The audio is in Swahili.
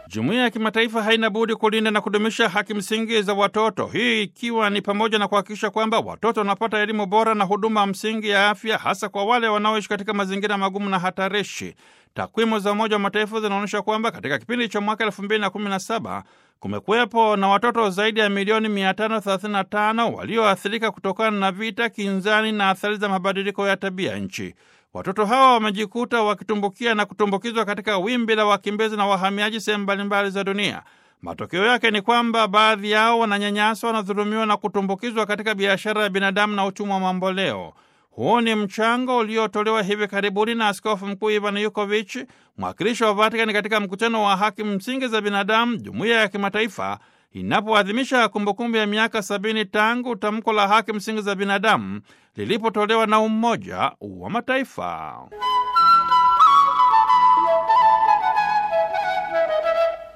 Jumuiya ya kimataifa haina budi kulinda na kudumisha haki msingi za watoto, hii ikiwa ni pamoja na kuhakikisha kwamba watoto wanapata elimu bora na huduma msingi ya afya, hasa kwa wale wanaoishi katika mazingira magumu na hatarishi. Takwimu za Umoja wa Mataifa zinaonyesha kwamba katika kipindi cha mwaka 2017 kumekuwepo na watoto zaidi ya milioni 535 walioathirika kutokana na vita, kinzani na athari za mabadiliko ya tabia nchi. Watoto hawa wamejikuta wakitumbukia na kutumbukizwa katika wimbi la wakimbizi na wahamiaji sehemu mbalimbali za dunia. Matokeo yake ni kwamba baadhi yao wananyanyaswa, wanadhulumiwa na kutumbukizwa katika biashara ya binadamu na utumwa wa mamboleo. Huu ni mchango uliotolewa hivi karibuni na Askofu Mkuu Ivan Yukovich, mwakilishi wa Vatikani katika mkutano wa haki msingi za binadamu, jumuiya ya kimataifa inapoadhimisha kumbukumbu ya miaka sabini tangu tamko la haki msingi za binadamu lilipotolewa na Umoja wa Mataifa.